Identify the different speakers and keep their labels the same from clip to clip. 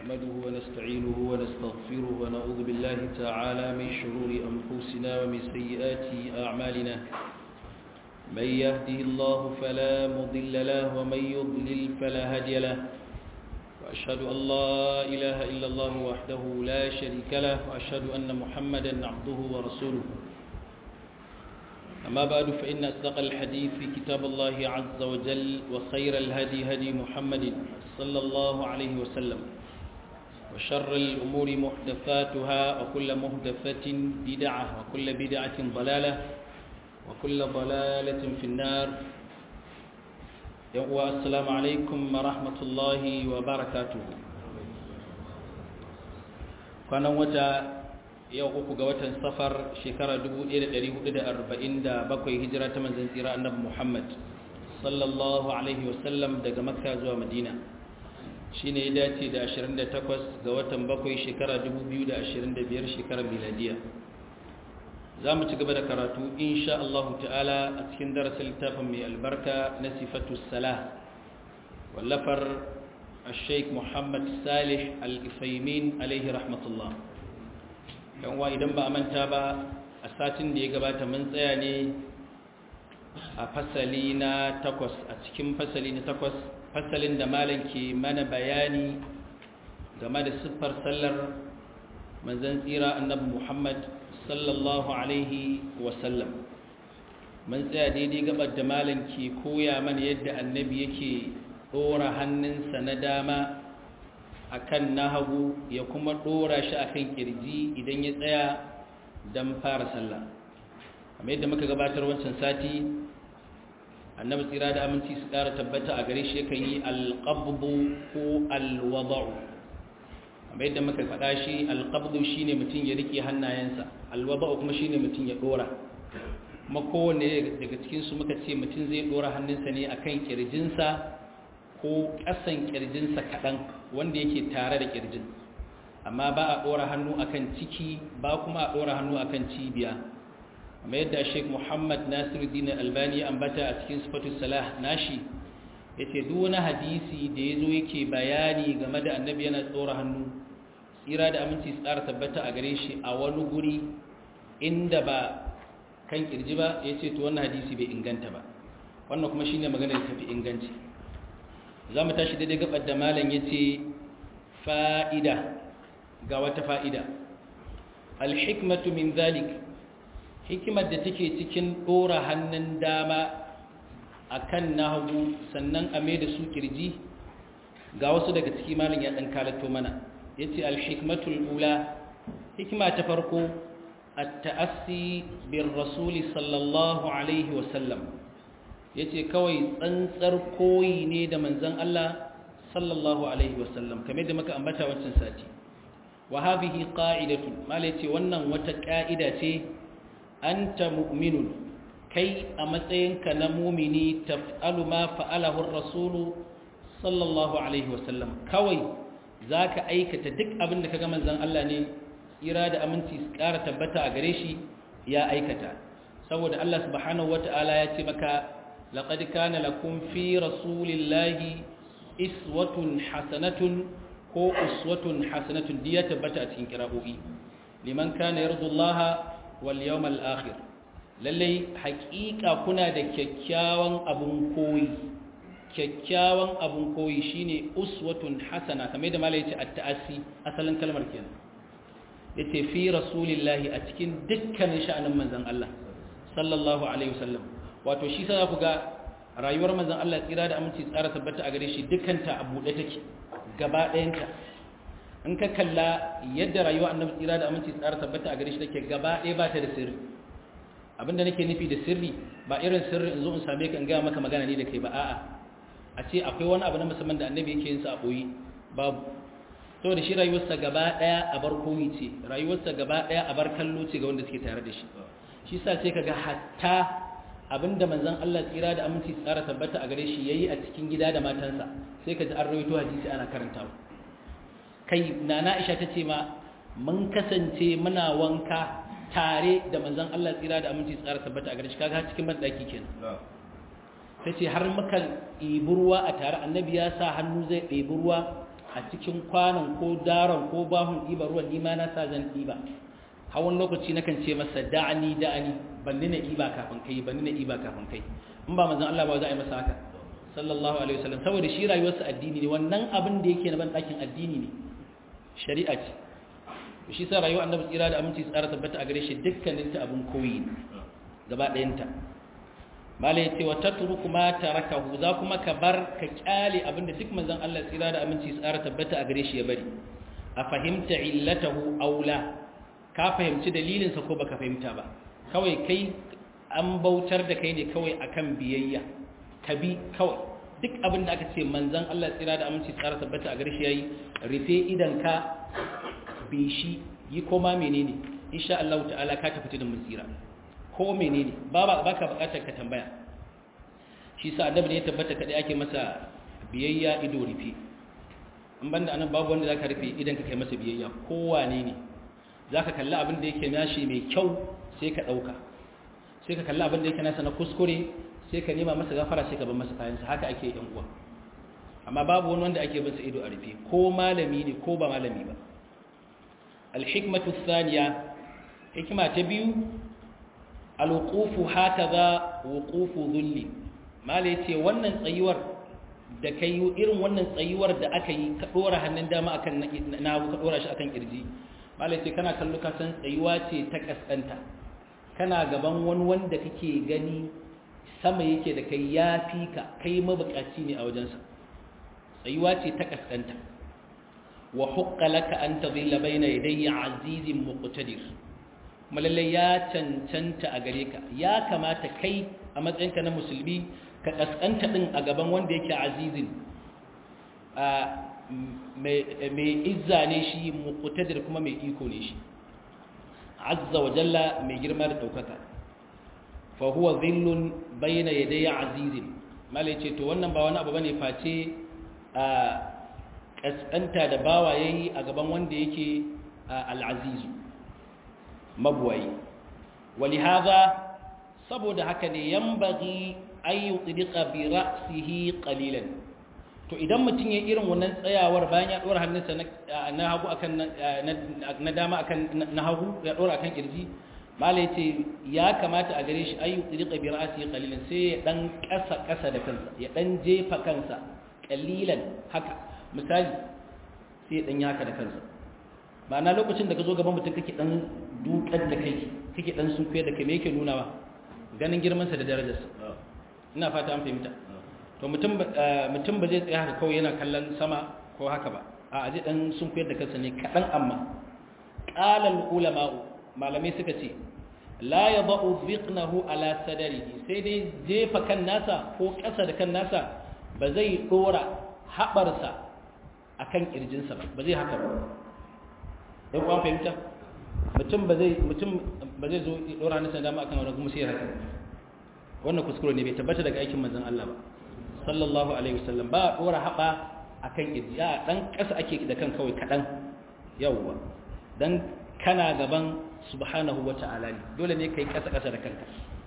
Speaker 1: نحمده ونستعينه ونستغفره ونعوذ بالله تعالى من شرور أنفسنا ومن سيئات أعمالنا من يهده الله فلا مضل له ومن يضلل فلا هادي له وأشهد أن لا إله إلا الله وحده لا شريك له وأشهد أن محمدا عبده ورسوله أما بعد فإن أصدق الحديث في كتاب الله عز وجل وخير الهدي هدي محمد صلى الله عليه وسلم وشر الأمور محدثاتها وكل محدثة بدعة وكل بدعة ضلالة وكل ضلالة في النار السلام عليكم ورحمة الله وبركاته كان وجه yau uku ga watan safar shekara 1447 hijira ta manzan tsira annabi Muhammad sallallahu alaihi wasallam daga makka zuwa madina shine ya dace da 28 ga watan bakwai shekara 2025 shekarar miladiya za mu ci gaba da karatu insha Allah ta'ala a cikin darasin littafin mai albarka na sifatu salah wallafar الشيخ محمد صالح الإفيمين عليه رحمة الله yanwa idan ba a manta ba a satin da ya gabata mun tsaya ne a fasali na takwas a cikin fasali na takwas fasalin da malam ke mana bayani game da siffar sallar manzan tsira annabi muhammad sallallahu alaihi wasallam mun tsaya daidai gabar da malam ke koya mana yadda annabi yake ɗora hannunsa na dama akan na hagu ya kuma dora shi akan kirji idan ya tsaya don fara sallah kamar yadda muka gabatar wancan sati annabi tsira da aminci su ƙara tabbata a gare shi yakan yi alƙabbu ko alwada'u kamar yadda muka faɗa shi alƙabbu shine mutum ya rike hannayensa alwada'u kuma shine mutum ya dora kuma kowanne daga cikinsu muka ce mutum zai dora hannunsa ne akan kirjinsa ko ƙasan ƙirjinsa kaɗan wanda yake tare da ƙirjin amma ba a ɗora hannu akan ciki ba kuma a ɗora hannu akan cibiya amma yadda sheik muhammad nasiruddin albani ambata a cikin sifatu salah nashi ya ce duk wani hadisi da ya zo yake bayani game da annabi yana tsora hannu tsira da aminci tsara tabbata a gare shi a wani guri inda ba kan ƙirji ba ya ce to wannan hadisi bai inganta ba wannan kuma shine maganar tafi inganci za mu tashi daidai gabar da malam ya ce fa'ida ga wata fa'ida alhikmatu min zalik hikimar da take cikin ɗora hannun dama a kan na hagu sannan a mai da su kirji ga wasu daga ciki malam ya ɗan kalato mana ya ce alhikmatul ula hikima ta farko a ta'assi bin rasuli sallallahu alaihi wasallam ya ce kawai tsantsar koyi ne da manzan Allah sallallahu Alaihi wasallam kamar da muka ambata wancan sati wa habihi qa'idatu mala ce wannan wata ƙa'ida ce anta mu'minun kai a matsayinka na mumini taf'alu ma fa'alahu ar-rasulu sallallahu alaihi wasallam kawai zaka aikata duk abin da kaga manzan Allah ne tsira da aminci su ƙara tabbata a gare shi ya aikata saboda Allah subhanahu wata'ala ya ce maka لقد كان لكم في رسول الله إسوة حسنة ko uswatun hasanatun diya tabbata a cikin kira'o'i liman kana yarju Allah wal yawmal akhir lalle haƙiƙa kuna da kyakkyawan abun koyi kyakkyawan abun koyi shine uswatun hasana kamar da malai yace at-ta'assi asalin kalmar kenan yace fi rasulillahi a cikin dukkanin sha'anin manzon Allah sallallahu alaihi wasallam wato shi sa ku ga rayuwar manzon Allah tsira da aminci tsara tabbata a gare shi dukkanta a buɗe take gaba ɗayanta in ka kalla yadda rayuwar annabi tsira da aminci tsara tabbata a gare shi take gaba ɗaya ba ta da sirri abinda nake nufi da sirri ba irin sirri in zo in same ka in gaya maka magana ne da kai ba a'a a ce akwai wani abu na musamman da annabi yake yin sa a boye babu saboda shi rayuwarsa gaba ɗaya a bar koyi ce rayuwarsa gaba ɗaya a bar kallo ce ga wanda suke tare da shi shi sa sai kaga hatta abinda manzon Allah tsira da aminci tsara tabbata a gare shi yayi a cikin gida da matansa sai ka ji an rawaito hadisi ana karantawa kai nana Aisha tace ma mun kasance muna wanka tare da manzon Allah tsira da aminci tsara tabbata a gare shi kaga cikin bandaki kenan tace har muka ɗebi ruwa a tare annabi ya sa hannu zai ɗebi ruwa a cikin kwanon ko daron ko bahun ɗiba ruwan nima na sa zan ɗiba hawan lokaci na kan ce masa da'ani da'ani ban nuna ɗiba kafin kai ban nuna ɗiba kafin kai in ba manzon Allah ba za a yi masa haka sallallahu alaihi wasallam saboda shi rayuwarsa addini ne wannan abin da yake na ban ɗakin addini ne shari'a ce shi sa rayuwar annabi tsira da aminci tsara tabbata a gare shi dukkanin ta abin koyi gaba ɗayanta malai ce wa tatruku ma tarakahu za kuma ka bar ka kyale abinda duk manzon Allah tsira da aminci tsara tabbata a gare shi ya bari a fahimta illatahu aula ka fahimci dalilin sa ko baka fahimta ba kawai kai an bautar da kai ne kawai akan biyayya ka bi kawai duk abinda aka ce manzon Allah tsira da aminci tsara tabbata a gare shi yayi rufe idan ka bi shi yi koma menene insha Allah ta'ala ka tafi da musira ko menene ba ba ka bukatar ka tambaya shi sa annabi ne ya tabbata kadai ake masa biyayya ido rufe in banda anan babu wanda zaka rufe idan ka kai masa biyayya ko wane ne zaka kalli abin da yake nashi mai kyau sai ka dauka sai ka kalli abin da yake nasa na kuskure sai ka nema masa gafara sai ka bar masa kayansa haka ake yan uwa amma babu wani wanda ake bin sa ido a rufe ko malami ne ko ba malami ba al-hikmatu thaniya hikima ta biyu alwuqufu hakaza wuqufu dhulli mala yace wannan tsayuwar da kai irin wannan tsayuwar da aka yi ka dora hannun dama akan na ka dora shi akan kirji mala yace kana kallo ka san tsayuwa ce ta kaskanta kana gaban wani wanda kake gani sama yake da kai yafi ka kai mabukaci ne a wajensa tsayuwa ce ta kaskanta wa huqqa laka an tadhilla bayna yadayya azizin muqtadir malallai ya cancanta a gare ka ya kamata kai a matsayinka na musulmi ka kaskanta din a gaban wanda yake azizin mai izza ne shi muqtadir kuma mai iko ne shi azza wa jalla mai girma da daukaka fa huwa dhillun bayna yaday azizin malai ce to wannan ba wani abu bane face a kaskanta da bawa yayi a gaban wanda yake al-azizu mabuwayi walihaza saboda haka ne yambagi ayu tsirika bi ra'sihi qalilan to idan mutum ya irin wannan tsayawar bayan ya dora hannunsa na hagu akan na dama akan na hagu ya dora akan kirji malai ce ya kamata a gare shi ayu tsirika bi ra'sihi qalilan sai ya dan kasa kasa da kansa ya dan jefa kansa qalilan haka misali sai ya dan yaka da kansa ba na lokacin da ka zo gaban mutum kake dan dukar da kai kake dan sunkuye da kai me yake nuna ba ganin girmansa da darajarsa ina fata an fahimta to mutum mutum ba zai tsaya haka kawai yana kallon sama ko haka ba a aje dan sunkuye da kansa ne kadan amma qala al ulama malamai suka ce la yadau dhiqnahu ala sadrihi sai dai jefa kan nasa ko kasa da kan nasa ba zai dora habarsa akan kirjinsa ba ba zai haka ba dan kuwa fahimta mutum ba zai mutum ba zai zo dora hannunsa dama akan wani kuma sai haka wannan kuskure ne bai tabbata daga aikin manzon Allah ba sallallahu alaihi wasallam ba dora haba akan kirji a dan kasa ake da kan kawai kadan yawwa dan kana gaban subhanahu wata'ala ne dole ne kai kasa kasa da kanka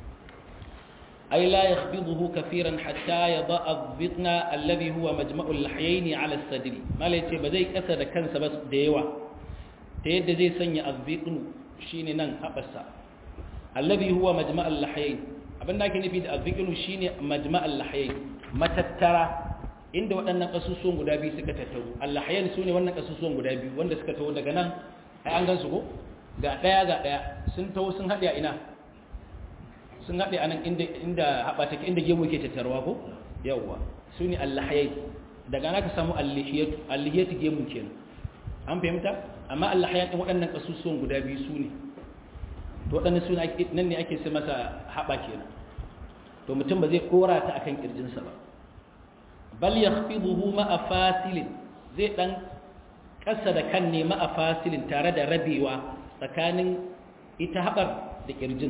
Speaker 1: ay la yakhbiduhu kaseeran hatta yada adh-dhitna alladhi huwa majma'u al-lahyayn 'ala as-sadri malai ce ba zai kasa da kansa ba da yawa ta yadda zai sanya azziqnu shine nan haɓarsa allazi huwa majma'al lahayain abin da ake nufi da azziqnu shine majma'al lahayain matattara inda waɗannan kasusuwan guda biyu suka tattaru allahayain sune wannan kasusuwan guda biyu wanda suka taho daga nan ai an gansu ko ga daya ga daya sun taho sun haɗe a ina sun haɗe anan inda inda haɓa take inda gemu yake tattarwa ko yawwa sune allahayain daga nan ka samu allihiyatu allihiyatu gemu kenan an fahimta amma Allah ya ɗin waɗannan ƙasusuwan guda biyu su ne to waɗannan su nan ne ake sai masa haɓa kenan to mutum ba zai kora ta akan ƙirjinsa ba bal ya fi buhu ma'a fasilin zai ɗan ƙasa da kan ne ma'a fasilin tare da rabewa tsakanin ita haɓar da ƙirjin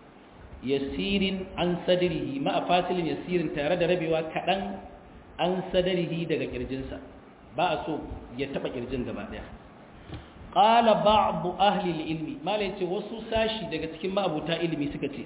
Speaker 1: yasirin an sadirihi ma'a fasilin yasirin tare da rabewa kaɗan an sadarihi daga ƙirjinsa ba a so ya taɓa ƙirjin gaba ɗaya ƙala ba'abu ahli ilmi mala ya ce wasu sashi daga cikin ma'abuta ilimi suka ce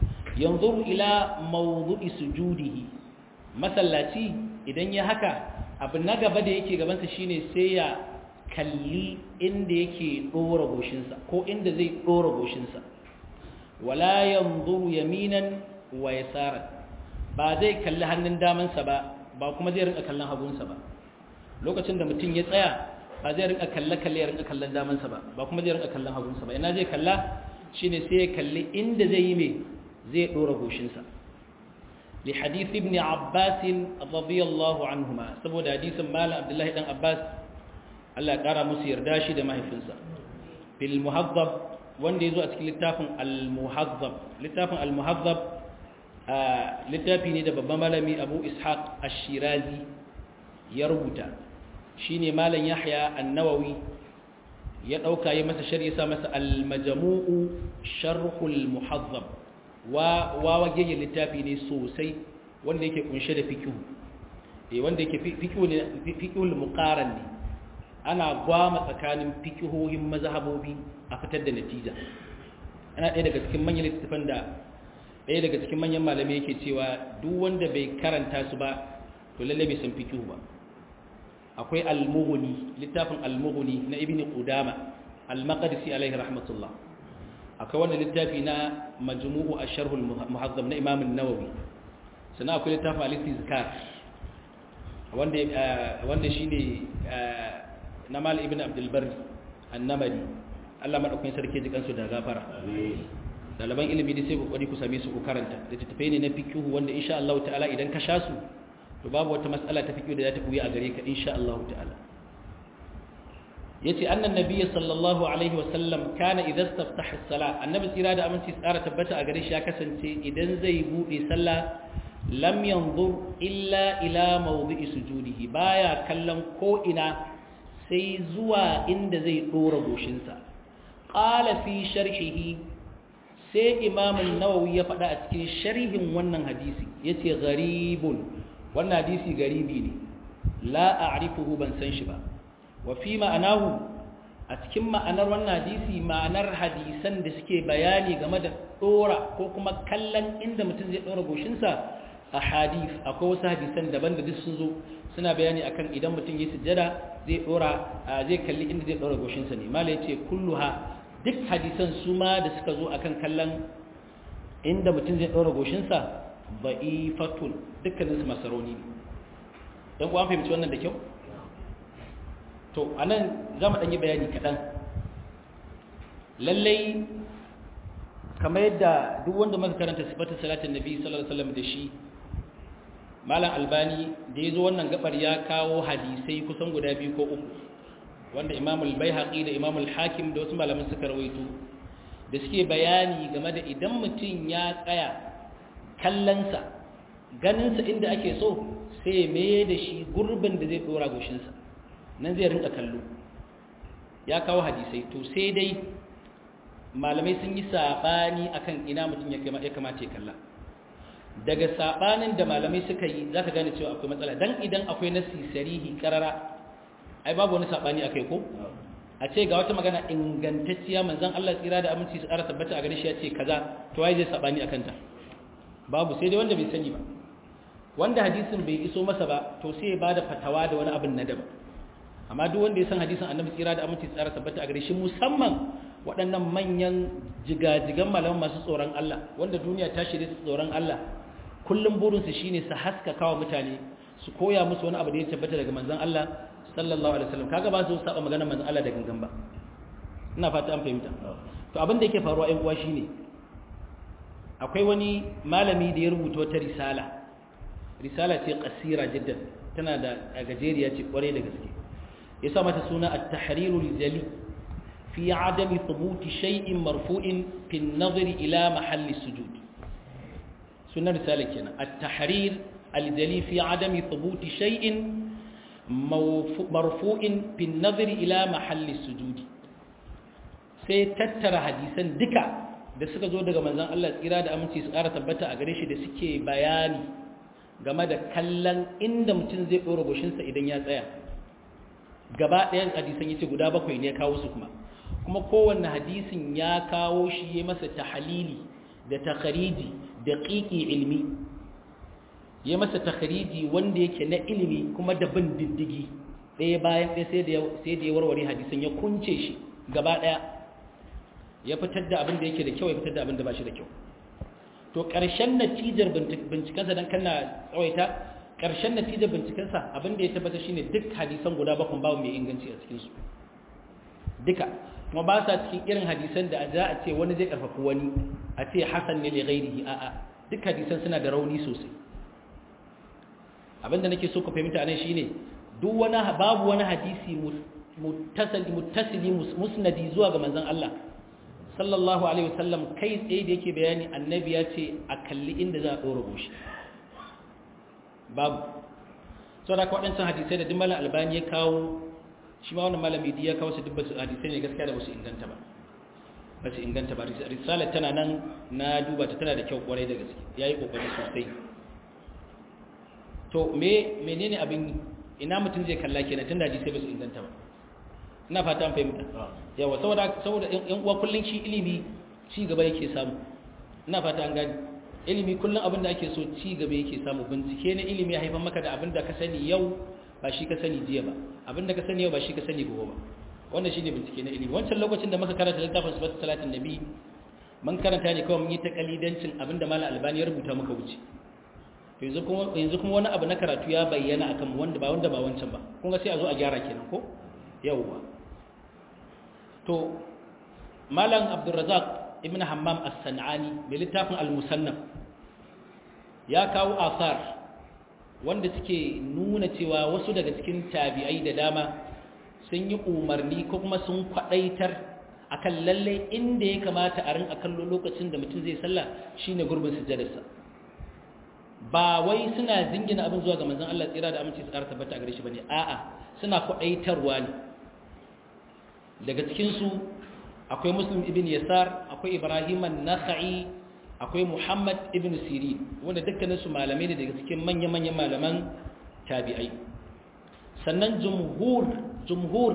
Speaker 1: yanzu ila mawdu'i sujudihi masallaci idan ya haka abu na gaba da yake gabansa shine sai ya kalli inda yake dora goshinsa ko inda zai dora goshinsa wala yanzuru yaminan wa yasaran ba zai kalli hannun damansa ba ba kuma zai rinka kallon hagunsa ba lokacin da mutum ya tsaya ba zai rinka kalle kalle ya rinka kallon damansa ba ba kuma zai rinka kallon hagunsa ba ina zai kalla shine sai ya kalli inda zai yi mai zai dora goshinsa li hadith ibn abbas radiyallahu anhuma saboda hadisin malam abdullahi dan abbas Allah ya kara musu yarda shi da mahaifinsa bil muhazzab wanda yazo a cikin littafin al muhazzab littafin al muhazzab littafi ne da babban malami abu ishaq ash-shirazi ya rubuta shine malam yahya an-nawawi ya dauka ya masa sharhi sa masa al-majmu'u sharhul muhazzab wa wa wage littafi ne sosai wanda yake kunshe da fiqh eh wanda yake fiqh ne fiqhul muqaran ne ana gwama tsakanin fiqhohin mazhabobi a fitar da natija ana ɗaya daga cikin manyan littafan da ɗaya daga cikin manyan malamai yake cewa duk wanda bai karanta su ba to lalle bai san fiqh ba akwai al-mughni littafin al-mughni na ibn qudama al-maqdisi alaihi rahmatullah akwai wannan littafi na majmu'u ash-sharh al-muhazzam na imam an-nawawi sannan akwai littafin al-istizkar wanda wanda shine na mal ibn abdul barri an-namari Allah madaukakin sarki ji kansu da gafara daliban ilimi da sai kokari ku same su ku karanta da tattafai ne na fiqhu wanda insha Allah ta'ala idan ka sha su to babu wata mas'ala ta fiqhu da za ta buya a gare ka insha Allah ta'ala yace annan nabiyyi sallallahu alaihi wa sallam kana idza istaftaha as-salah annabi tsira da aminci tsara tabbata a gare shi ya kasance idan zai bude sallah lam yanzur illa ila mawdi'i sujudihi baya kallon ko ina sai zuwa inda zai dora goshinsa qala fi sharhihi sai imamun nawawi ya faɗa a cikin sharhin wannan hadisi ya ce garibun wannan hadisi garibi ne la a'rifuhu ban san shi ba wa fi ma'anahu a cikin ma'anar wannan hadisi ma'anar hadisan da suke bayani game da ɗora ko kuma kallon inda mutum zai ɗora goshinsa a hadis akwai wasu hadisan daban da duk sun zo suna bayani akan idan mutum ya sujjada zai ɗora zai kalli inda zai ɗora goshinsa ne mala ya ce kulluha duk hadisan su ma da suka zo akan kallon inda mutum zai ɗora goshinsa ba'ifatun dukkaninsu masaroni ne don kuwa fahimci wannan da kyau to a nan za mu ɗanyi bayani kaɗan lallai kamar yadda duk wanda muka karanta sifatar salatin nabi sallallahu alaihi wasallam da shi malam albani da ya zo wannan gabar ya kawo hadisai kusan guda biyu ko uku wanda imam al-baihaqi da imam al-hakim da wasu malaman suka rawaito da suke bayani game da idan mutum ya tsaya kallansa ganinsa inda ake so sai mai da shi gurbin da zai dora goshinsa nan zai rinka kallo ya kawo hadisai to sai dai malamai sun yi sabani akan ina mutum ya kamata ya kalla daga sabanin da malamai suka yi zaka gane cewa akwai matsala dan idan akwai nasi sarihi karara ai babu wani sabani akai ko a ce ga wata magana ingantacciya manzon Allah tsira da aminci su ƙara tabbata a gare shi ya ce kaza to wai zai sabani akan ta babu sai dai wanda bai sani ba wanda hadisin bai iso masa ba to sai ya bada fatawa da wani abin na daban amma duk wanda ya san hadisin annabi tsira da aminci su ƙara tabbata a gare shi musamman waɗannan manyan jigajigan malaman masu tsoron Allah wanda duniya ta shirye su tsoron Allah kullum burinsu shine su haskaka wa mutane su koya musu wani abu da ya tabbata daga manzon Allah sallallahu alaihi wasallam kaga ba su saba magana manzon Allah da gangan ba ina fata an fahimta to abin da yake faruwa ɗan uwa shine akwai wani malami da ya rubuta wata risala risala ce qasira jiddan tana da gajeriya ce kware da gaske ya sa mata suna at-tahrirul jali fi adami thubuti shay'in marfu'in fi an-nazari ila mahalli sujud sunan risala kenan at-tahrir al-jali fi adami thubuti shay'in marfu'in fi an-nazari ila mahalli sujud sai tattara hadisan duka da suka zo daga manzon Allah tsira da aminci su ƙara tabbata a gare shi da suke bayani game da kallon inda mutum zai ɗora goshinsa idan ya tsaya gaba ɗayan hadisan yace guda bakwai ne ya kawo su kuma kuma kowanne hadisin ya kawo shi ya masa tahalili da takhariji da qiqi ilmi ya masa takhriji wanda yake na ilimi kuma da bin diddigi ɗaya bayan ɗaya sai da sai da ya warware hadisin ya kunce shi gaba ɗaya ya fitar da abin da yake da kyau ya fitar da abin da ba shi da kyau to ƙarshen natijar bincikensa don kana tsawaita ƙarshen natijar bincikensa abin da ya tabbata shine duk hadisan guda bakwai babu mai inganci a cikinsu duka kuma ba sa cikin irin hadisan da za a ce wani zai ƙarfafi wani a ce hasan ne li ghairihi a'a duk hadisan suna da rauni sosai abin da nake so ku fahimta anan shine duk wani babu wani hadisi muttasili muttasili musnadi zuwa ga manzon Allah sallallahu alaihi wasallam kai tsaye da yake bayani annabi ya ce a kalli inda za a ɗora goshi babu sau da waɗancan hadisai da duk malam albani ya kawo shi ma wannan malam idi ya kawo su dubba hadisai ne gaskiya da ba su inganta ba ba su inganta ba risalar tana nan na duba ta tana da kyau kwarai da gaske ya yi ƙoƙari sosai to me menene abin ina mutum zai kalla kenan tun da hadisai ba su inganta ba ina fata an fahimta yawa saboda saboda yan uwa kullun shi ilimi ci gaba yake samu ina fata an gani ilimi kullun abin da ake so ci gaba yake samu bincike na ilimi ya haifar maka da abin da ka sani yau ba shi ka sani jiya ba abin da ka sani yau ba shi ka sani gobe ba wannan shine bincike na ilimi wancan lokacin da muka karanta littafin sifatu salatin nabi mun karanta ne kawai mun yi ta kalidancin abin da malam albani ya rubuta muka wuce yanzu kuma yanzu kuma wani abu na karatu ya bayyana akan wanda ba wanda ba wancan ba kun ga sai a zo a gyara kenan ko yawwa to malam abdurrazak ibn hammam as-sanani mai littafin al-musannaf ya kawo asar wanda suke nuna cewa wasu daga cikin tabi'ai da dama sun yi umarni ko kuma sun kwadaitar akan lalle inda ya kamata a rinka kallo lokacin da mutum zai sallah shine gurbin sujjadarsa ba wai suna zingina abin zuwa ga manzon Allah tsira da aminci su ƙara tabbata a gare shi bane a'a suna kwadaitarwa ne daga cikinsu akwai muslim ibn yasar akwai ibrahim an-nakhai akwai muhammad ibn sirin wanda dukkaninsu malamai ne daga cikin manya-manyan malaman tabi'ai sannan jumhur jumhur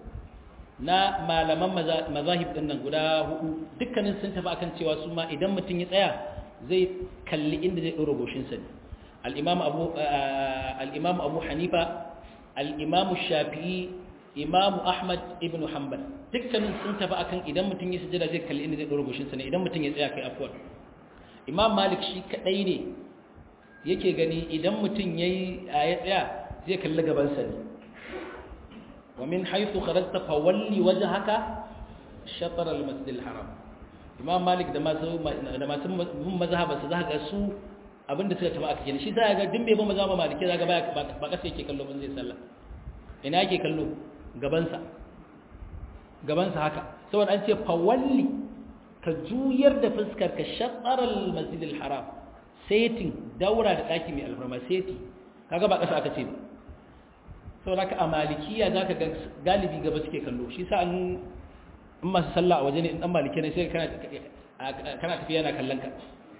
Speaker 1: na malaman mazahib din nan guda hudu dukkanin sun tafi akan cewa su ma idan mutum ya tsaya zai kalli inda zai ɗora goshinsa ne al-imam abu al-imam abu hanifa al-imam shafi'i imamu ahmad ibn hanbal dukkanin sun tafi akan idan mutum ya sujada zai kalli inda zai dora goshinsa ne idan mutum ya tsaya kai afwan imam malik shi kadai ne yake gani idan mutum yayi ya tsaya zai kalli gabansa ne wa min haythu kharajta fawalli wajhaka shatr al-masjid al-haram imam malik da masu da masu bin mazhaba su zaka su abinda suka tafi aka kenan shi sai ga dimbe ba mazhaba maliki zaka ba ba kasa yake kallo ban zai sallah ina yake kallo gabansa gabansa haka saboda an ce fawalli ka juyar da fuskar ka shataral masjidil haram setin daura da daki mai alfarma seti kaga ba kasa aka ce ba saboda ka a malikiya zaka ga galibi gaba suke kallo shi sa an in masu sallah a waje ne in dan maliki ne sai kana kana tafiya yana kallon ka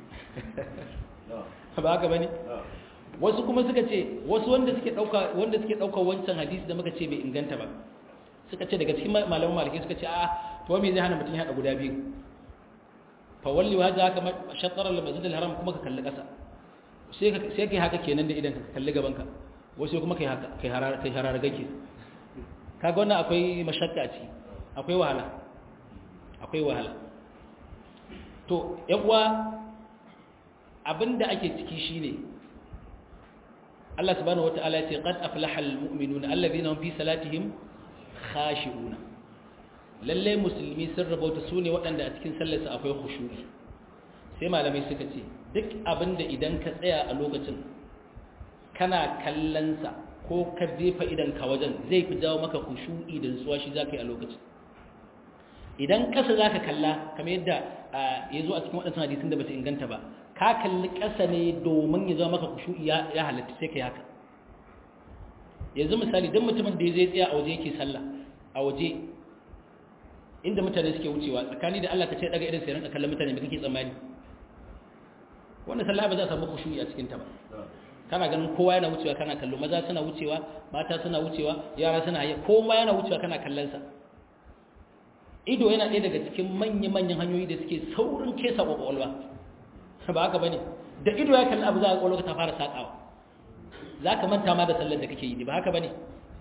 Speaker 1: ba haka bane wasu kuma suka ce wasu wanda suke dauka wanda suke dauka wancan hadisi da muka ce bai inganta ba suka ce daga cikin malaman maliki suka ce a to me zai hana mutum ya hada guda biyu fa walli wa haka shattara al-masjid al-haram kuma ka kalli kasa sai ka sai kai haka kenan da idan ka kalli gaban ka wasu kuma kai haka kai harara kai harara gake kaga wannan akwai mashakka a ciki akwai wahala akwai wahala to yan uwa abinda ake ciki shine Allah subhanahu wataala ya ce qad aflaha almu'minuna alladhina hum fi salatihim khashi'una lalle musulmi sun rabauta sune waɗanda a cikin sallarsa akwai khushu'i sai malamai suka ce duk abinda idan ka tsaya a lokacin kana kallon sa ko ka jefa idan ka wajen zai fi jawo maka khushu'i da nutsuwa shi zaka yi a lokacin idan kasa zaka kalla kamar yadda ya zo a cikin waɗannan hadisin da ba su inganta ba ka kalli ƙasa ne domin ya zama maka kushu'i ya halatta sai ka yi haka yanzu misali don mutumin da zai tsaya a waje yake sallah a waje inda mutane suke wucewa tsakani da Allah ka ce daga irin sai ranka kallon mutane da kake tsammani wannan sallah ba za a samu kushu'i a cikin ta ba kana ganin kowa yana wucewa kana kallo maza suna wucewa mata suna wucewa yara suna haye kowa yana wucewa kana kallon sa ido yana ɗaya daga cikin manya-manyan hanyoyi da suke saurin kesa kwakwalwa ba haka bane da ido ya kalli abu za a kwallo ta fara sakawa za ka manta ma da sallar da kake yi ba haka ba ne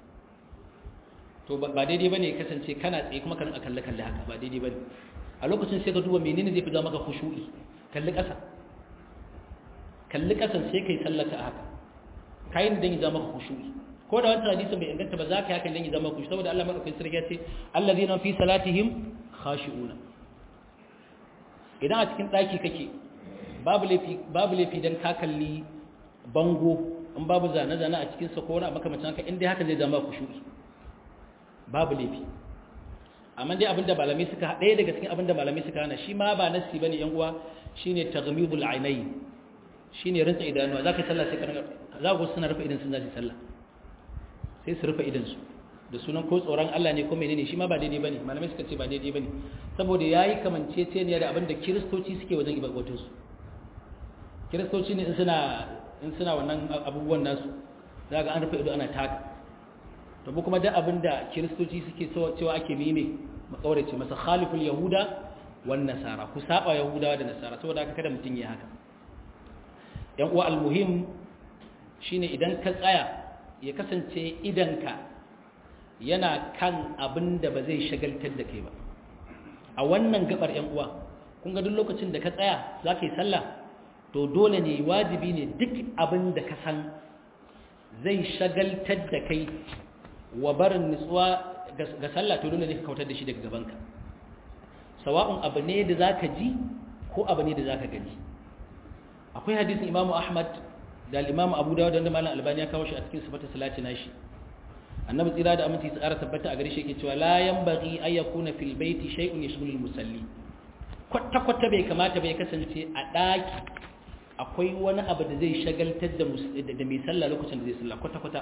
Speaker 1: to ba daidai ba ne kasance kana tsaye kuma kan kalle kalle haka ba daidai ba ne a lokacin sai ka duba menene zai fi zama maka khushu'i kalli ƙasa kalli ƙasan sai kai sallata haka kayan dan ya zama maka khushu'i ko da wannan hadisin bai inganta ba za ka yi hakan dan ya zama khushu'i saboda Allah madaukakin sarki ya ce allazina fi salatihim khashi'una idan a cikin daki kake babu laifi babu laifi dan ka kalli bango in babu zane zane a cikin sa ko wani makamacin haka in dai haka zai zama khushu'i babu laifi amma dai abinda malamai suka ɗaya daga cikin abinda malamai suka hana shi ma ba nasi bane yan uwa shine taghmidul ainayn shine rinsa idanuwa zaka sallah sai ka za ku suna rufe idan sun zaci sallah sai su rufe idan su da sunan ko tsoron Allah ne ko menene shi ma ba daidai bane malamai suka ce ba daidai bane saboda yayi kamanceceniya da abinda kiristoci suke wajen ibadotun su kiristoci ne in suna in suna wannan abubuwan nasu zaka an rufe ido ana taka to bu kuma duk abinda kiristoci suke cewa ake mime makaurace masa khaliful yahuda wan nasara ku saba yahudawa da nasara saboda haka kada mutun ya haka yan uwa almuhim shine idan ka tsaya ya kasance idanka yana kan abinda ba zai shagaltar da kai ba a wannan gabar yan uwa kun ga duk lokacin da ka tsaya zaka yi sallah to dole ne wajibi ne duk abinda ka san zai shagaltar da kai wa barin nutsuwa ga sallah to dole ne ka kautar da shi daga gabanka sawa'un abu ne da zaka ji ko abu ne da zaka gani akwai hadisin Imam Ahmad da Imam Abu Dawud da Malam Albani ya kawo shi a cikin sifatu salati nashi annabi tsira da aminci tsara tabbata a gare shi yake cewa la yanbaghi ay yakuna fil baiti shay'un yashghulu al musalli kwata kwata bai kamata bai kasance a daki akwai wani abu da zai shagaltar da da mai sallah lokacin da zai sallah kwata kwata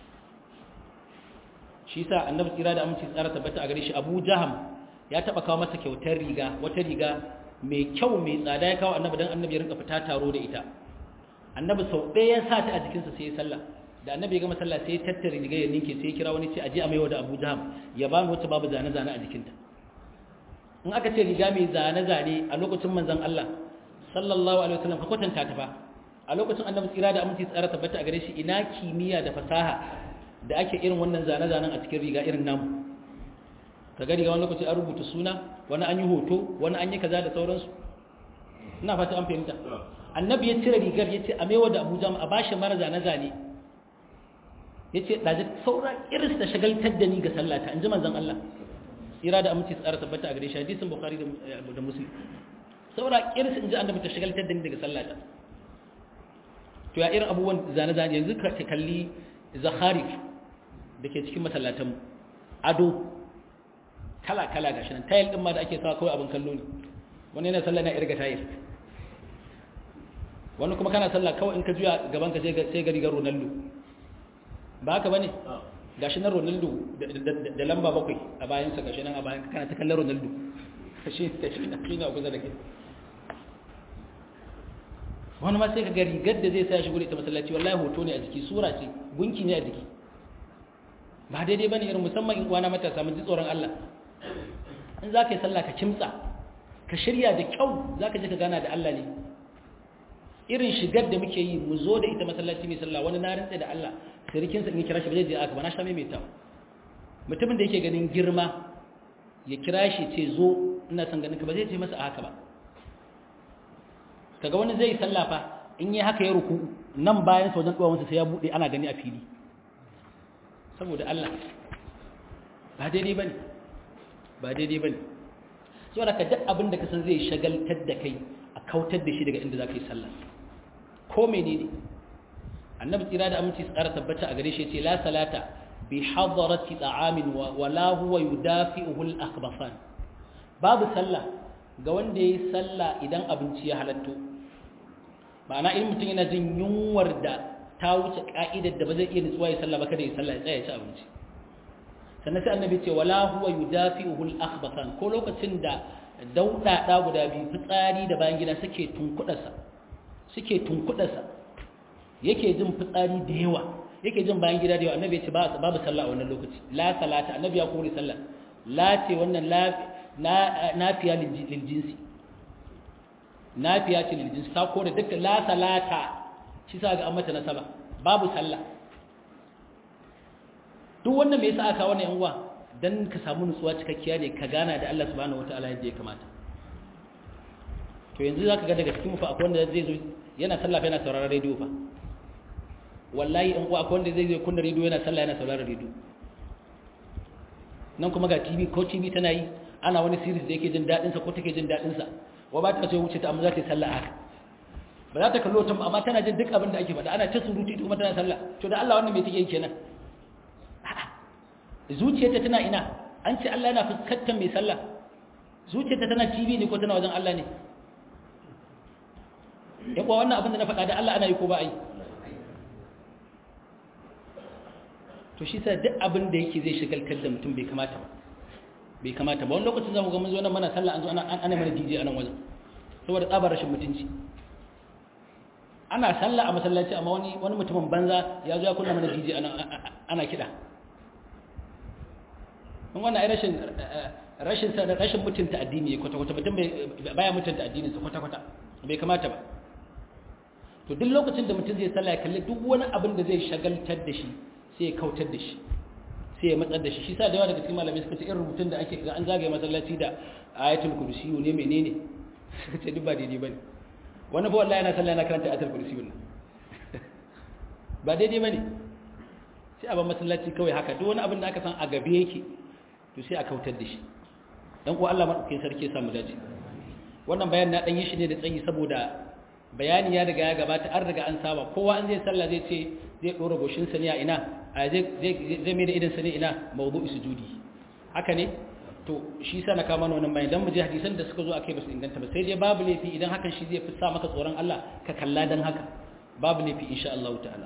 Speaker 1: shi sa annabi tsira da aminci tsara tabbata a gare shi abu jaham ya taba kawo masa kyautar riga wata riga mai kyau mai tsada ya kawo annabi dan annabi ya rinka fita taro da ita annabi sau ɗaya ya sa ta a jikinsa sai ya sallah da annabi ya gama sallah sai ya tattara riga ya ninke sai ya kira wani ce aje a maiwa da abu jaham ya ba wacce babu zane-zane a jikinta in aka ce riga mai zane-zane a lokacin manzon Allah sallallahu alaihi wasallam ka kwatanta ta fa a lokacin annabi tsira da aminci tsara tabbata a gare shi ina kimiyya da fasaha da ake irin wannan zane-zanen a cikin riga irin namu ka gari ga wani lokaci an rubuta suna wani an yi hoto wani an yi kaza da sauransu ina fata an fahimta annabi ya cire rigar ya ce a maiwa da abuja a bashi mara zane-zane ya ce ɗaji saura iris da shagaltar da ni ga sallata in ji manzan Allah tsira da aminci tsara tabbata a gare shi hadisin bukhari da muslim saura iris in ji annabi ta shagaltar da ni daga sallata to ya irin abubuwan zane-zane yanzu ka kalli zakharif da ke cikin masallatanmu ado kala-kala ga shi nan tayil ɗin ma da ake sawa kawai abin kallo ne wani yana sallah na irga tayil wani kuma kana sallah kawai in ka juya gaban ka sai gari ga ronaldo ba haka ba ne ga shi nan ronaldo da lamba bakwai a bayansa ga shi nan a bayan kana ta kallon ronaldo shi na kusa da kai wani ma sai ka ga rigar da zai sa shi gure ta masallaci wallahi hoto ne a jiki sura ce gunki ne a jiki ba daidai bane irin musamman in uwana matasa mun ji tsoron Allah in za ka yi sallah ka kimtsa ka shirya da kyau za ka je ka gana da Allah ne irin shigar da muke yi mu zo da ita masallaci mai sallah wani na rantsa da Allah sirikinsa in ya kira shi ba zai je aka ba na sha mai ta mutumin da yake ganin girma ya kira shi ce zo ina son ganin ka ba zai ce masa haka ba kaga wani zai sallah fa in yi haka ya ruku nan bayan sa wajen duwawansa sai ya bude ana gani a fili saboda Allah ba daidai bane ba daidai bane saboda ka duk abin da ka san zai shagaltar da kai a kautar da shi daga inda zaka yi sallah ko menene annabi tsira da aminci tsara tabbata a gare shi ce la salata bi hadarati ta'amin wa la huwa yudafi'uhu al-akhbasan babu sallah ga wanda yayi sallah idan abinci ya halatto ma'ana in mutum yana jin yunwar da ta wuce ka'idar da ba zai iya nutsuwa ya sallah ba kada ya sallah ya tsaya ya ci abinci sannan sai annabi ce wala huwa yudafi'uhu al-akhbasan ko lokacin da dauda da guda biyu fitsari da bayan gida suke tunkudarsa suke tunkudarsa yake jin fitsari da yawa yake jin bayan gida da yawa annabi ya ce babu sallah a wannan lokaci la salata annabi ya kore sallah la ce wannan la nafiya lil jinsi nafiya ce lil jinsi ta kore dukkan la salata shi sa ga an mata nasaba babu sallah duk wannan me yasa aka wannan yan uwa dan ka samu nutsuwa cikakkiya ne ka gana da Allah subhanahu wataala yadda ya kamata to yanzu zaka ga daga cikin mu fa akwai wanda zai zo yana sallah fa yana sauraron radio fa wallahi in uwa akwai wanda zai zo kunna radio yana sallah yana sauraron radio nan kuma ga TV ko TV tana yi ana wani series da yake jin dadin sa ko take jin dadin sa wa ba ta so wuce ta amma za ta yi sallah haka ba za ta kallo ta amma tana jin duk abin da ake faɗa ana ta surutu kuma tana sallah to da Allah wannan me take yi kenan zuciyarta tana ina an ce Allah yana fuskantar mai sallah zuciyarta tana TV ne ko tana wajen Allah ne ya kuwa wannan abin da na faɗa da Allah ana yi ko ba a yi to shi sa duk abin da yake zai shigaltar da mutum bai kamata ba bai kamata ba wani lokacin zamu ga mun zo nan mana sallah an zo ana ana mana DJ a nan wajen saboda tsabar rashin mutunci ana sallah a masallaci amma wani wani mutumin banza ya zo ya kunna mana DJ ana ana kiɗa in wannan ai rashin rashin rashin mutunta addini kwata kwata mutum baya mutunta addinin sa kwata kwata bai kamata ba to duk lokacin da mutum zai sallah ya kalli duk wani abin da zai shagaltar da shi sai ya kautar da shi sai ya matsar da shi shi sa da yawa daga cikin malamai suka ce irin rubutun da ake ga an zagaye masallaci da ayatul kursiyu ne menene suka ce duk ba daidai bane wani ba wallahi yana sallah yana karanta ayatul kursiyu ne ba daidai bane sai a ba masallaci kawai haka duk wani abin da aka san a gabe yake to sai a kautar da shi dan ko Allah madaukakin sarki ya samu dace wannan bayan na dan yi shi ne da tsayi saboda bayani ya riga ya gabata an riga an saba kowa an zai sallah zai ce zai dora goshin sa ne a ina a zai zai zai mai da idan sa ne ina mawdu'i sujudi haka ne to shi sa na kama wannan bayan dan mu je hadisan da suka zo akai basu inganta ba sai dai babu laifi idan hakan shi zai fi sa maka tsoron Allah ka kalla dan haka babu laifi insha Allah ta'ala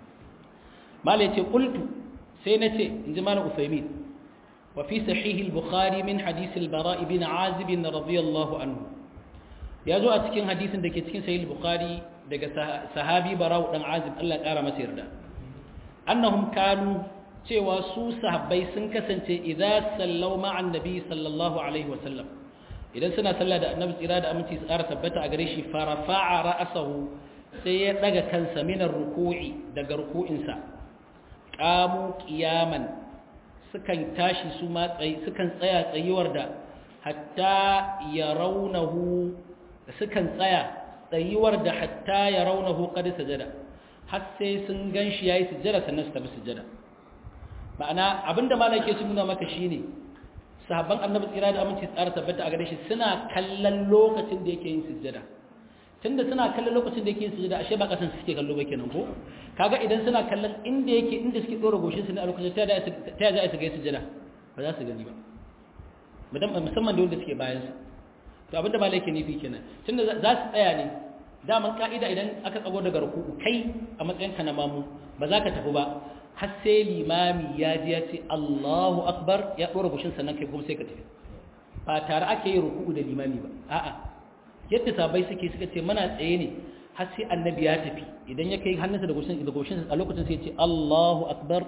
Speaker 1: malai ce qultu sai nace inji malam Usaimin وفي صحيح البخاري من حديث البراء بن عازب رضي الله عنه ya zo a cikin hadisin da ke cikin sahih bukhari daga sahabi barau dan azib Allah kara masa yarda annahum kanu cewa su sahabbai sun kasance idza sallau ma'an nabi sallallahu alaihi wasallam idan suna sallah da annabi tsira da aminci su ƙara tabbata a gare shi farafa'a ra'asahu sai ya daga kansa minar ruku'i daga ruku'insa qamu qiyaman sukan tashi su ma tsayi sukan tsaya tsayuwar da hatta yarawnahu sukan tsaya tsayuwar da hatta yarawnahu qad sajada har sai sun ganshi yayi sujada sannan su tafi sujada ma'ana abinda malaka yake nuna maka shine sahabban annabi tsira da aminci tsara tabbata a gare shi suna kallon lokacin da yake yin sujada tunda suna kallon lokacin da yake yin sujada ashe ba kasan suke kallo ba kenan ko kaga idan suna kallon inda yake inda suke dora goshin su ne a lokacin ta da ta za su ga sujada ba za su gani ba mudan musamman da wanda suke bayan su to abinda malai yake nufi kenan tunda za su tsaya ne daman ka'ida idan aka tsago daga ruku'u kai a matsayin ka na mamu ba za ka tafi ba har sai limami ya ji ya ce Allahu akbar ya dora goshin sannan kai kuma sai ka tafi ba tare ake yin ruku'u da limami ba a'a yadda sabai suke suka ce muna tsaye ne har sai annabi ya tafi idan ya kai hannunsa da goshin da goshin a lokacin sai ya ce Allahu akbar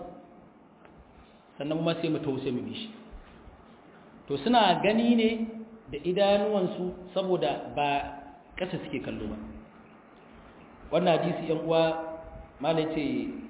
Speaker 1: sannan kuma sai mu tawo sai mu bi shi to suna gani ne da idanuwansu saboda ba kasa suke kallo ba wannan hadisi yan uwa malai ce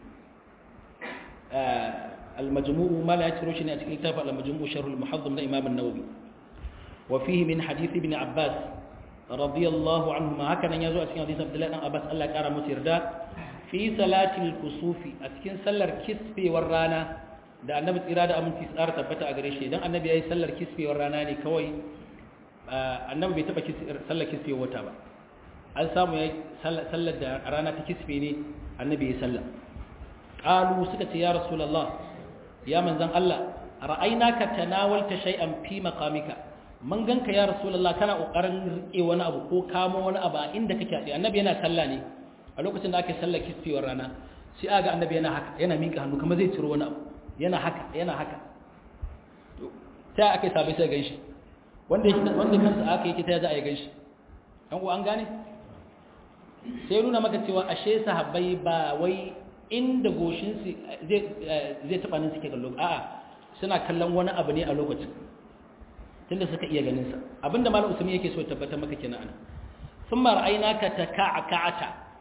Speaker 1: al-majmu' malai ya ciro shi ne a cikin kitabul al-majmu' sharh al-muhazzam na imam an-nawawi wa fihi min hadith ibn abbas radiyallahu anhuma haka nan yazo a cikin hadisin Abdullah dan Abbas Allah ya kara musu yarda fi salatil kusufi a cikin sallar kisfewar rana da annabi tsira da aminci tsara tabbata a gare shi idan annabi yayi sallar kisfewar rana ne kawai annabi bai taba sallar kisfewar wata ba an samu yayi sallar da rana ta kisfe ne annabi yayi sallar qalu suka ce ya rasulullah ya manzon Allah ra'aynaka tanawalta shay'an fi maqamika man ganka ya rasulullah kana kokarin rike wani abu ko kamo wani abu a inda kake adi annabi yana sallah ne a lokacin da ake sallar kisfewar rana sai aga annabi yana haka yana miƙa hannu kamar zai ciro wani abu yana haka yana haka to sai aka sabai sai ganshi wanda yake wanda kansa aka yake ta za a yi ganshi an ko an gane sai nuna maka cewa ashe sahabbai ba wai inda goshin su zai zai taba nan suke kallo a'a suna kallon wani abu ne a lokacin tunda suka iya ganin sa abinda malam usmi yake so tabbatar maka kenan ana thumma ra'aynaka taka'ata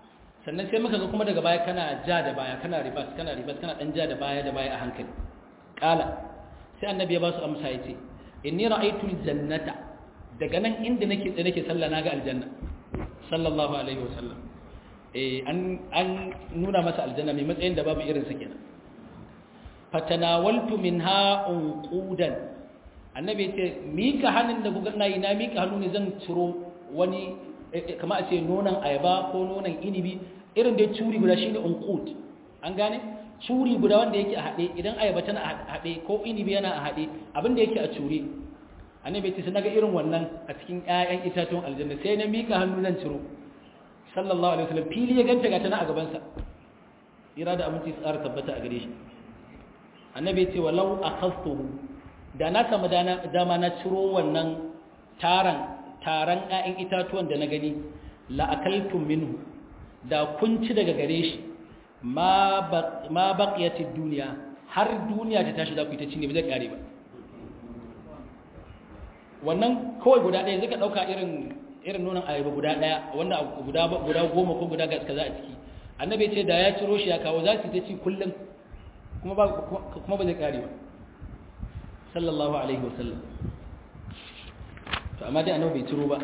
Speaker 1: sannan sai muka ga kuma daga baya kana ja da baya kana ribas kana ribas kana dan ja da baya da baya a hankali kala sai annabi ya ba su amsa yace inni ra'aytu aljannata daga nan inda nake da nake sallah naga aljanna sallallahu alaihi wasallam eh an an nuna masa aljanna mai matsayin da babu irin sa kenan fatanawaltu minha unqudan annabi yace mika hannun da kuga nayi na mika hannu ne zan ciro wani kamar a ce nonon ayaba ko nonon inibi irin da curi guda shine unqud an gane curi guda wanda yake a hade idan ayaba tana a hade ko inibi yana a hade abin da yake a cure annabi yace sai naga irin wannan a cikin ƴaƴan itatuwan aljanna sai na mika hannu zan ciro sallallahu alaihi wasallam fili ya ganta ga tana a gaban sa ira da aminci tsara tabbata a gare shi annabi yace walau akhastuhu da na samu dama na ciro wannan taran taran ƴaƴan itatuwan da na gani la akaltum minhu da kun ci daga gare shi ma baqiyatid duniya har duniya ta tashi za ku yi ta cinye ba zai kare ba wannan kawai guda ɗaya zai ka ɗauka irin irin nonon ayaba guda ɗaya wanda guda guda goma ko guda kaza a ciki annabi ce da ya ciro shi ya kawo za su ta ci kullum kuma ba kuma ba zai kare ba sallallahu alaihi wasallam to amma dai annabi bai ciro ba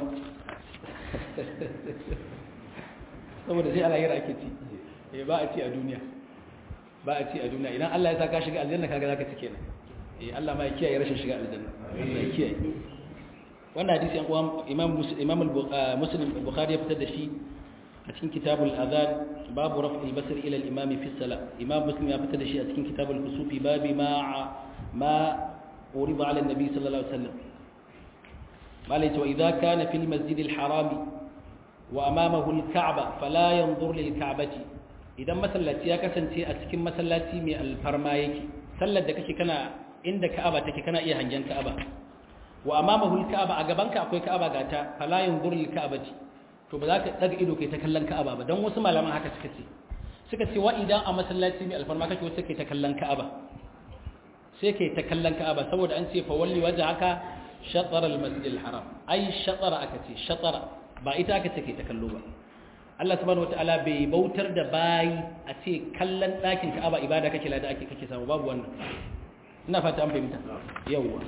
Speaker 1: saboda sai alayira ake ci eh ba a ci a duniya ba a ci a duniya idan Allah ya sa ka shiga aljanna kaga zaka ci kenan eh Allah ma ya kiyaye rashin shiga aljanna Allah ya kiyaye wannan hadisi an kuwa imam imam muslim bukhari ya fitar da shi a cikin kitabul adhan babu raf'il basr ila al imam fi salat imam muslim ya fitar da shi a cikin kitabul kusufi babi ma ma urida ala nabi sallallahu alaihi wasallam malai to idza kana fil masjid al harami wa amamahu al ka'ba fala yanzur lil ka'bati idan masallaci ya kasance a cikin masallaci mai alfarma yake sallar da kake kana inda ka'aba take kana iya hangen ka'aba wa amamahu al-ka'aba a gabanka akwai ka'aba gata fala yanzur lil ka'bati to ba za ka daga ido kai ta kallon ka'aba ba dan wasu malaman haka suka ce suka ce wa idan a masallaci mai alfarma kake wasu kai ta kallon ka'aba sai kai ta kallon ka'aba saboda an ce fa walli wajhaka shatara al-masjid al-haram ai shatara aka ce shatara ba ita aka ce kai ta kallo ba Allah subhanahu wataala bai bautar da bayi a ce kallon ɗakin ka'aba ibada kake lada ake kake samu babu wannan ina fata an fahimta yawwa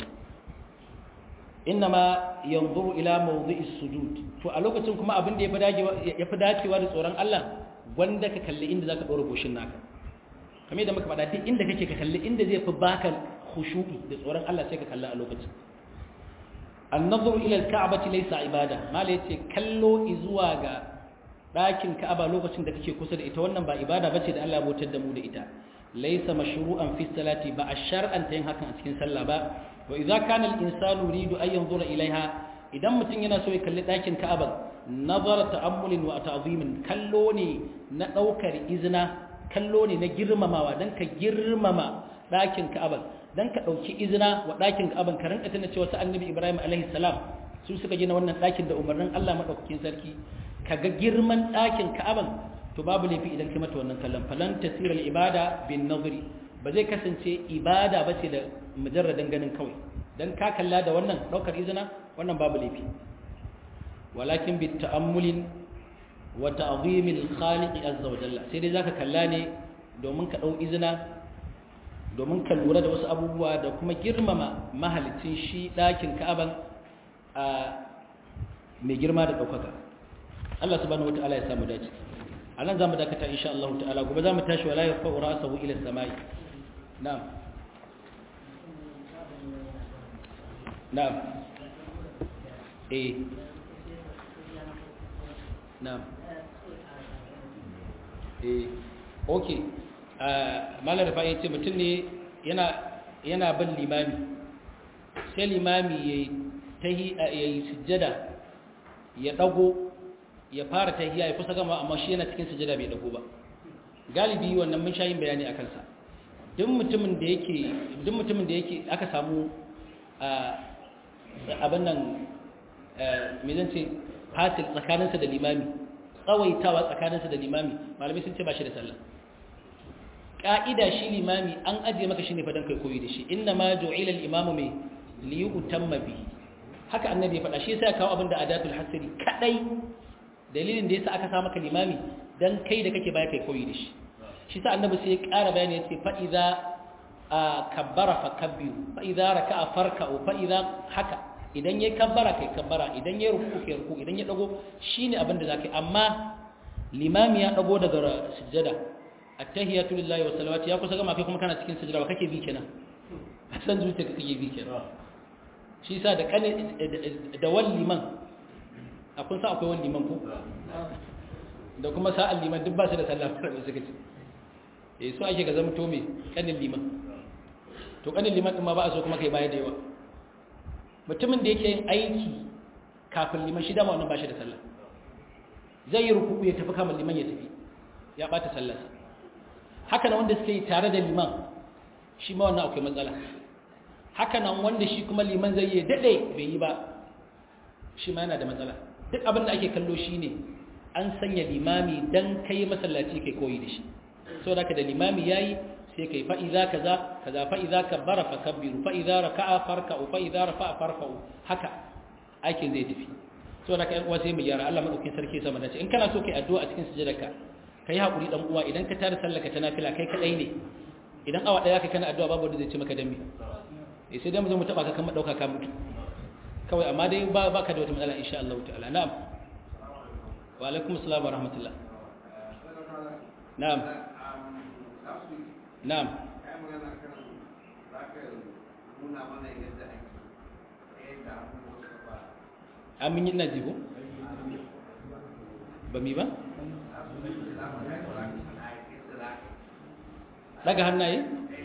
Speaker 1: innama yanzuru ila mawdi'is sujud to a lokacin kuma abin da ya fi dacewa da tsoron Allah wanda ka kalli inda zaka dora goshin naka kamar da muka faɗa duk inda kake ka kalli inda zai fi baka khushu'i da tsoron Allah sai ka kalli a lokacin an-nazru ila al-ka'bati laysa ibada mala yace kallo zuwa ga ɗakin ka'aba lokacin da kake kusa da ita wannan ba ibada bace da Allah ya bautar da mu da ita laysa mashru'an fi salati ba a shar'anta yin hakan a cikin sallah ba wa idza kana al-insanu yuridu an yanzura ilaiha idan mutum yana so ya kalli ɗakin ka'aba nazara ta'ammulin wa ta'zimin kallo ne na daukar izina kallo ne na girmamawa dan ka girmama ɗakin ka'aba dan ka dauki izina wa ɗakin ka'aban ka rinka tana cewa sa annabi Ibrahim alaihi salam su suka gina wannan ɗakin da umarnin Allah madaukakin sarki kaga girman ɗakin ka'aban to babu laifi idan kai mata wannan kallon falan tasiral ibada bin nazari ba zai kasance ibada ba ce da mujarradin ganin kawai dan ka kalla da wannan daukar izina wannan babu laifi walakin bi ta'ammulin wa ta'zimil khaliq azza wa jalla sai dai zaka kalla ne domin ka dau izina domin ka lura da wasu abubuwa da kuma girmama mahalicin shi ɗakin ka'aban a mai girma da ɗaukaka Allah subhanahu wata'ala ya samu dace a nan za mu dakata insha Allah ta'ala gobe za mu tashi wala ya fa'u ra'sahu ila samai na'am na'am eh na'am eh okay malar da ya ce mutum ne yana yana bin limami sai limami yayi yayi sujjada ya dago ya fara tahiyya ya kusa gama amma shi yana cikin sujada bai dago ba galibi wannan mun sha yin bayani akan sa duk mutumin da yake duk mutumin da yake aka samu abin nan me zan ce fasil tsakaninsa da limami tsawaitawa tsakaninsa da limami malamai sun ce ba shi da sallah ka'ida shi limami an ajiye maka shi ne fadan kai koyi da shi inna ma ju'ila al-imamu mai liyutamma bihi haka annabi ya faɗa shi yasa ya kawo abin da adatul hasri kadai dalilin da yasa aka sa maka limami dan kai da kake baya kai koyi da shi shi sa annabi sai ya ƙara bayani ya ce fa idza kabbara fa kabbiru fa idza raka'a farka'u fa idza haka idan yayi kabbara kai kabbara idan yayi ruku kai ruku idan ya dago shine abin da zakai amma limami ya dago daga sujjada attahiyatu lillahi wa salawatu ya kusa gama kai kuma kana cikin sujjada ba kake bi kenan san zuciya kake bi kenan shi sa da kane da wal liman akwai sa akwai wal liman ko da kuma sa'al liman duk ba su da sallah da suka ce eh so ake ga zama to me kanin liman to kanin liman din ma ba a so kuma kai baya da yawa mutumin da yake yin aiki kafin liman shi dama wannan ba shi da sallah zai yi rukuku ya tafi kamar liman ya tafi ya bata sallarsa haka nan wanda suke yi tare da liman shi ma wannan akwai matsala haka nan wanda shi kuma liman zai yi dade bai yi ba shi ma yana da matsala duk abin da ake kallo shi ne an sanya limami dan kai masallaci kai koyi da shi saboda haka da limami yayi sai kai fa idza kaza kaza fa idza kabbara fa kabbiru fa idza raka'a farka'u fa idza rafa'a farfa'u haka aikin zai tafi saboda haka uwa sai mu gyara Allah madaukakin sarki sama da ce in kana so kai addu'a a cikin sujudarka kai hakuri dan uwa idan ka tada sallaka ta nafila kai kadai ne idan awa daya kai kana addu'a babu wanda zai ce maka dambe eh sai dai mu zo mu taba ka kan dauka ka mutu kawai amma dai ba baka da wata matsala insha Allah ta'ala na'am wa alaikum assalam wa rahmatullah na'am na'am amin yin naji ko ba mi ba daga hannaye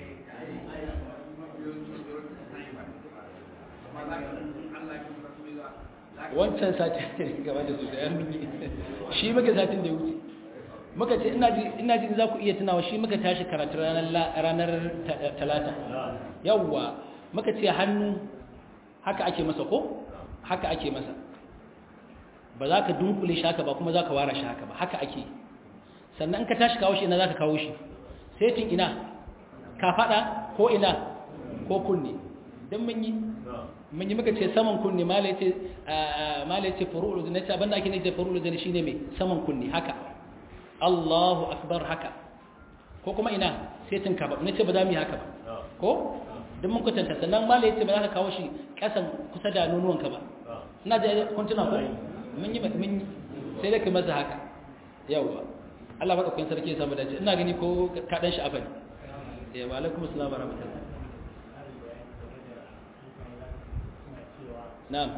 Speaker 1: wancan sati gaba da sosai an mini shi muka satin da ya wuce muka ce ina ji za ku iya tunawa shi muka tashi karatu ranar talata yawwa muka ce hannu haka ake masa ko haka ake masa ba za ka dunkule shi haka ba kuma za ka wara shi haka ba haka ake sannan ka tashi kawo shi ina za ka kawo shi setin ina ka fada ko ina ko kunne don mun yi mun yi muka ce saman kunne mala ya ce furu'ul zane ce abinda ake nake furu'ul zane shine mai saman kunne haka Allahu akbar haka ko kuma ina setin ka ba na ce ba za mu yi haka ba ko don mun kwatanta sannan mala ya ce ba za ka kawo shi kasan kusa da nonuwanka ba ina da kuntuna ko mun yi mun yi sai da kai masa haka yawwa Allah madaukakin sarki ya samu dace ina gani ko ka dan shi afani eh wa alaikum assalam wa rahmatullah na'am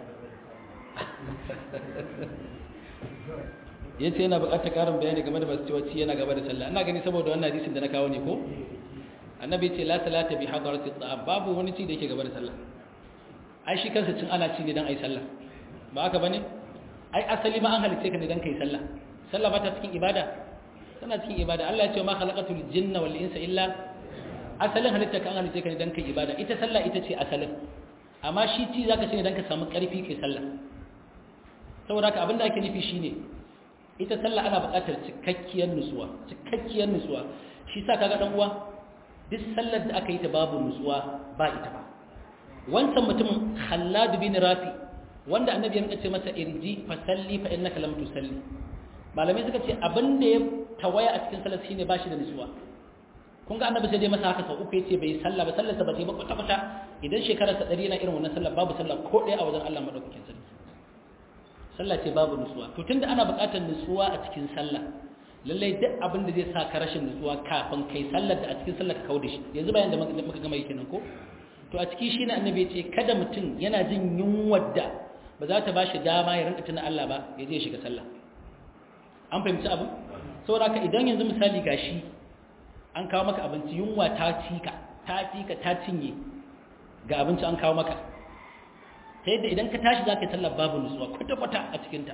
Speaker 1: yace yana buƙatar ƙarin bayani game da basu cewa ci yana gaba da sallah ina gani saboda wannan hadisin da na kawo ne ko annabi ce la salata bi hadarati ta'am babu wani ci da yake gaba da sallah ai shi kansa cin ana ci ne dan ai sallah ba haka bane ai asali ma an halice ka ne dan kai sallah sallah ba ta cikin ibada tana cikin ibada Allah ya ce ma khalaqatul jinna wal insa illa asalin halitta kan halice ka ne dan kai ibada ita sallah ita ce asalin amma shi ci zaka ce ne dan ka samu karfi kai sallah saboda haka abinda ake nufi shine ita sallah ana buƙatar cikakkiyar nutsuwa cikakkiyar nutsuwa shi sa kaga dan uwa duk sallar da aka yi ta babu nutsuwa ba ita ba wancan mutumin Khallad bin Rafi wanda annabi ya ce masa irji fa salli fa innaka lam tusalli malamai suka ce abin da ya tawaya a cikin sallar shine bashi da nutsuwa kun ga annabi sai dai masa haka sau uku yace bai sallah ba sallar sa ba ta yi ba kwata kwata idan shekarar sa 100 na irin wannan sallar babu sallah ko ɗaya a wajen Allah madaukakin sarki sallah ce babu nutsuwa to tunda ana buƙatar nutsuwa a cikin sallah lallai duk abin da zai sa ka rashin nutsuwa kafin kai sallar da a cikin sallar ka kauda shi yanzu bayan da muka gama yake nan ko to a ciki shine annabi ya ce kada mutum yana jin yunwar da ba za ta bashi dama ya rinka tuna Allah ba ya je shiga sallah an fahimci abu saboda haka idan yanzu misali gashi an kawo maka abinci yunwa ta cika ta cika ta cinye ga abinci an kawo maka ta yadda idan ka tashi za ka yi sallar babu nutsuwa kwata-kwata a cikinta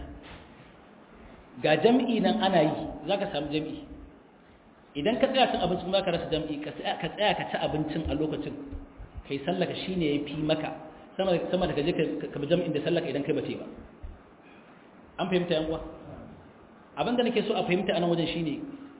Speaker 1: ga jam'i nan ana yi za ka samu jam'i idan ka tsaya cin abincin za ka rasa jam'i ka tsaya ka ci abincin a lokacin ka yi sallaka shi ne ya fi maka sama da ka je ka bi jam'in da sallaka idan kai ba ce ba an fahimta yan uwa abin da nake so a fahimta a nan wajen shine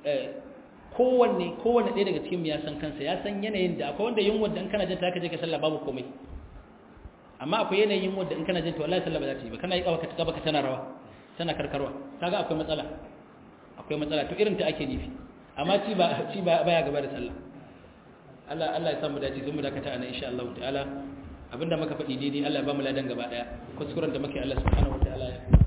Speaker 1: kowanne kowanne ɗaya daga cikin ya san kansa ya san yanayin da akwai wanda yin wanda in kana jin ta ka je ka sallah babu komai amma akwai yanayin wanda in kana jin to wallahi sallah ba za ta yi ba kana yi kawa ka baka tana rawa tana karkarwa kaga akwai matsala akwai matsala to irin ta ake nufi amma ci ba ci ba baya gaba da sallah Allah Allah ya samu dace sai mu dakata anan insha Allah ta'ala abinda muka faɗi daidai Allah ya ba mu ladan gaba daya kuskuren da muke Allah subhanahu wa ta'ala ya